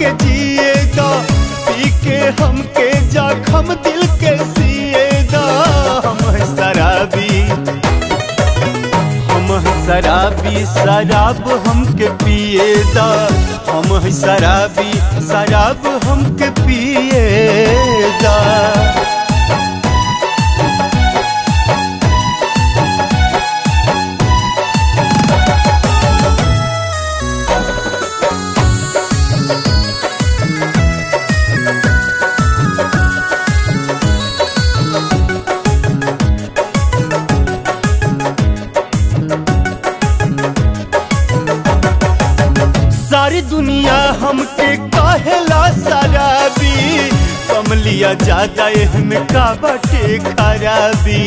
हमके जिए दा पी के हमके जखम दिल के सिए दा हम हैं शराबी हम हैं शराबी शराब हमके पिए दा हम हैं शराबी शराब हमके पिए दा सारी दुनिया हमके कहेला शराबी कम लिया ज्यादा में का बाटे खराबी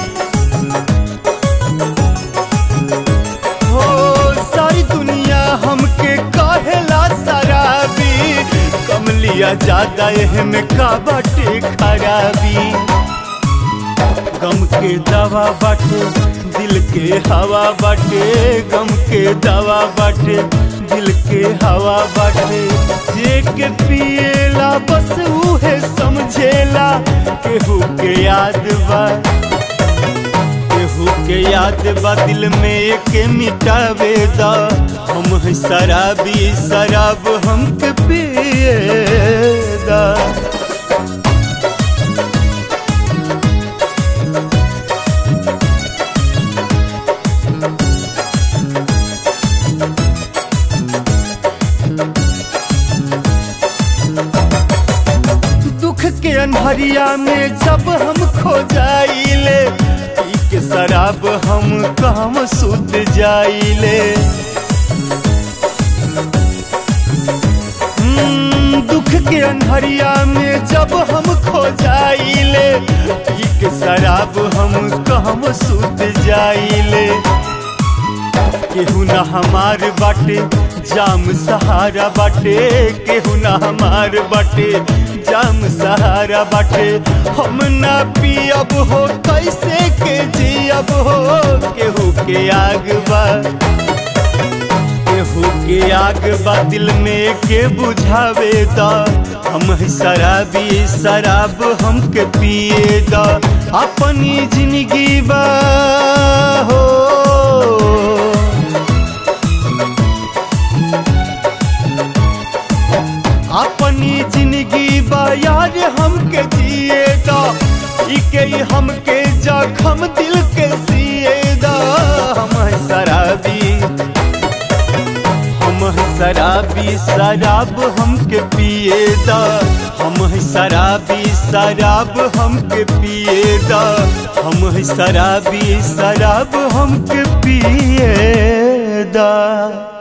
हो सारी दुनिया हमके कहेला शराबी कम लिया ज्यादा में का बाटे खराबी गम के दवा बाटे दिल के हवा बाटे गम के दवा बाटे दिल के हवा बाटे जे के पिएला बस उहे समझेला केहू के याद बा केहू के याद बा दिल में के मिटावे दा हम हैं शराबी शराब हमके पिए दा दुख के अनहरिया में जब हम खो जाइले पी के शराब हम काम सुध जाइले हम्म, दुख के अनहरिया में जब हम खो जाइले पी के शराब हम काम सुध जाइले केहू ना हमार बाटे जाम सहारा बाटे केहू ना हमार बाटे जाम सहारा बाटे हम ना पियब हो कैसे के जियब हो केहू के आग बा केहू के आग बा दिल में के बुझावे दा हम हैं शराबी शराब हमके पिए दा अपनी जिंदगी बा हो अपनी जिंदगी बा यार हमके जिए दा इके ही हमके जखम दिल के सिए दा हम हैं शराबी हम हैं शराबी शराब हमके पिए दा हम हैं शराबी शराब हमके पिए दा हम हैं शराबी शराब हमके पिए दा